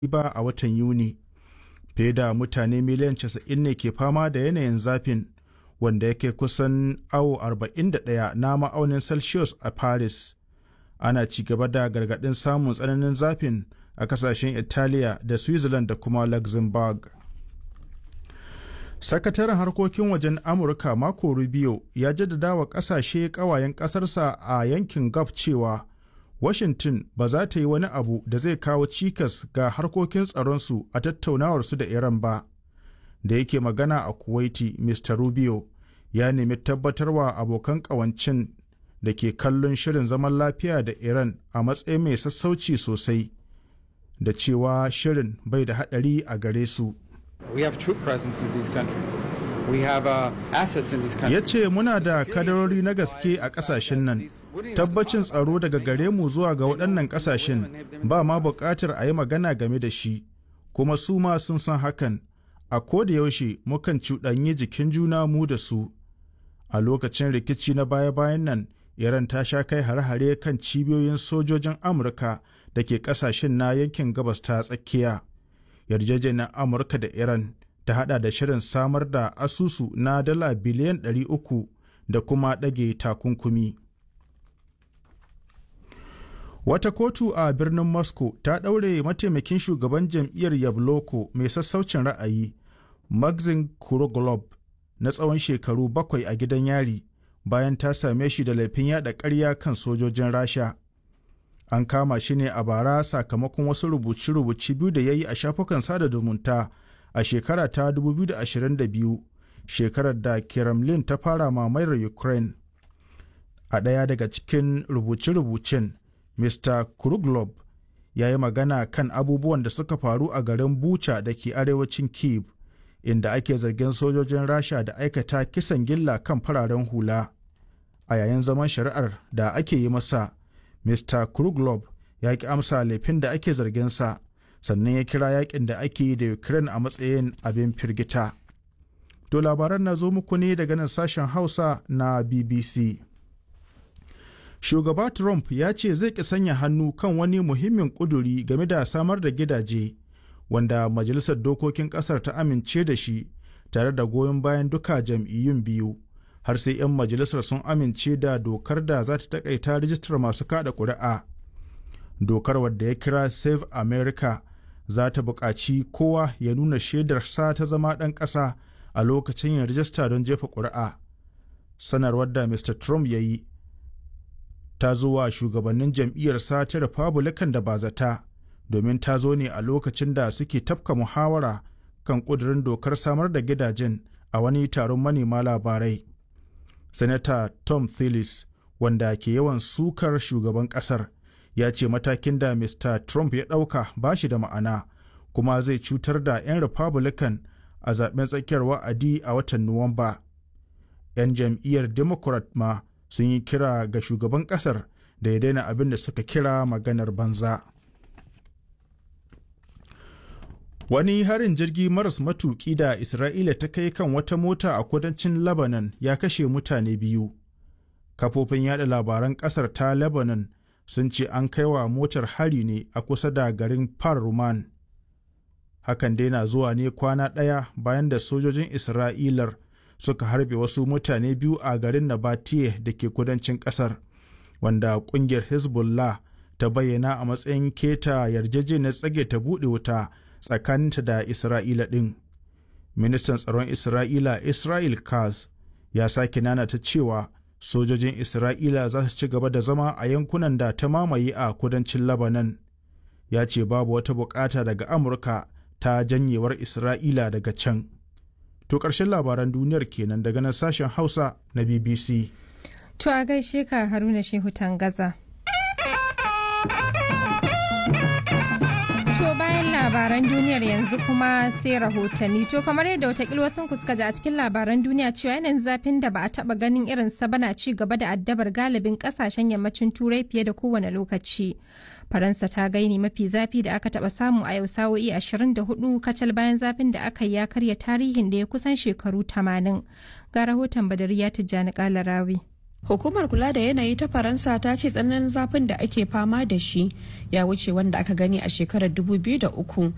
ba a watan Yuni. Fiye da mutane miliyan 90 ne ke fama da yanayin zafin wanda yake kusan awo 41 na ma'aunin Celsius a Paris. Ana ci gaba da gargaɗin samun tsananin zafin a kasashen Italiya da Switzerland da kuma Luxembourg. Sakataren harkokin wajen Amurka Marco Rubio ya jaddada wa ƙasashe ƙawayen ƙasarsa a yankin Gulf cewa Washington ba za ta yi wani abu da zai kawo cikas ga harkokin tsaronsu a tattaunawarsu da Iran ba. Da yake magana a Kuwaiti, Mr. Rubio ya nemi tabbatarwa abokan ƙawancin da ke kallon shirin zaman lafiya da Iran a matsayin mai sassauci sosai, da cewa shirin bai da haɗari a gare su. We have troop presence in these countries. We have uh, assets in these countries. Ya ce muna da kadarori na gaske a ƙasashen nan. Tabbacin tsaro daga gare mu zuwa ga waɗannan ƙasashen ba ma buƙatar a yi magana game da shi, kuma su ma sun san hakan. A koda yaushe mukan cuɗanyi jikin juna mu da su. A lokacin rikici na baya-bayan nan, Iran ta sha kai hare-hare kan cibiyoyin sojojin Amurka da ke ƙasashen na yankin gabas ta tsakiya. yarjejeniyar amurka da iran ta hada da shirin samar da asusu na dala biliyan 300 da kuma ɗage takunkumi wata kotu a birnin moscow ta ɗaure mataimakin shugaban jam'iyyar yabloko mai sassaucin ra'ayi maxim kuroglob na tsawon shekaru bakwai a gidan yari bayan ta same shi da laifin yada ƙarya kan sojojin rasha an kama shi ne a bara sakamakon wasu rubuce-rubuce biyu da ya yi a shafukan sada zumunta a shekara ta 2022 shekarar da kremlin ta fara mamayar ukraine a ɗaya daga cikin rubuce-rubucen mr kruglob ya yi magana kan abubuwan da suka faru a garin bucha da ke arewacin kiev inda ake zargin sojojin rasha da aikata kisan gilla kan fararen hula a yayin zaman shari'ar da ake yi masa Mr. Kruglob ya ki amsa laifin da ake zarginsa sannan ya kira yakin da ake yi da Ukraine a matsayin abin firgita. To labaran na zo muku ne daga nan sashen Hausa na BBC. Shugaba Trump ya ce zai ki sanya hannu kan wani muhimmin ƙuduri game da samar da gidaje wanda Majalisar Dokokin ƙasar ta amince da shi tare da goyon bayan duka jam'iyyun biyu. har sai 'yan majalisar sun amince da dokar da za ta takaita rijistar masu kada ƙuri'a. Dokar wadda ya kira Save America za ta buƙaci kowa ya nuna shaidarsa ta zama ɗan ƙasa a lokacin yin rijista don jefa ƙuri'a. Sanarwar da Mr. Trump ya yi ta zo wa shugabannin jam'iyyarsa ta Republican da ba zata domin ta zo ne a lokacin da suke tafka muhawara kan ƙudurin dokar samar da gidajen a wani taron manema labarai. Sanata Tom Tillis wanda ke yawan sukar shugaban kasar ya ce matakin da Mr. Trump ya ɗauka ba shi da ma'ana kuma zai cutar da 'yan Republican a zaben tsakiyar wa'adi a watan Nuwamba. 'Yan jam'iyyar Democrat ma sun yi kira ga shugaban kasar da ya daina abin da suka kira maganar banza. Wani harin jirgi maras matuƙi da Isra'ila ta kai kan wata mota a kudancin Lebanon ya kashe mutane biyu. Kafofin yada labaran ƙasar ta Lebanon sun ce an kai wa motar hari ne a kusa da garin Par-Ruman. Hakan dai na zuwa ne kwana ɗaya bayan da sojojin Isra'ilar suka harbe wasu mutane biyu a garin Nabatiye da ke kudancin ƙasar, wanda ƙungiyar Hezbollah ta bayyana a matsayin keta yarjejeniyar tsage ta buɗe wuta. tsakaninta da Isra'ila ɗin. Ministan tsaron Isra'ila Israel Kaz ya sake nanata cewa sojojin Isra'ila za su ci gaba da zama a yankunan da ta mamaye a kudancin Lebanon. Ya ce babu wata bukata daga Amurka ta janyewar Isra'ila daga can. To ƙarshen labaran duniyar kenan daga nan sashen Hausa na BBC. To a gaishe ka Haruna Shehu Tangaza. labaran duniyar yanzu kuma sai rahotanni to kamar yadda watakil wasu suka ji a cikin labaran duniya cewa yanayin zafin da ba a taba ganin irin sa bana ci gaba da addabar galibin kasashen yammacin turai fiye da kowane lokaci faransa ta gaini mafi zafi da aka taba samu a yau sa'o'i 24 kacal bayan zafin da aka yi ya karya tarihin da ya kusan shekaru 80 ga rahoton badariya tijjani kalarawi Hukumar kula da yanayi ta Faransa ta ce tsananin zafin da ake fama da shi ya wuce wanda aka gani a shekarar 2003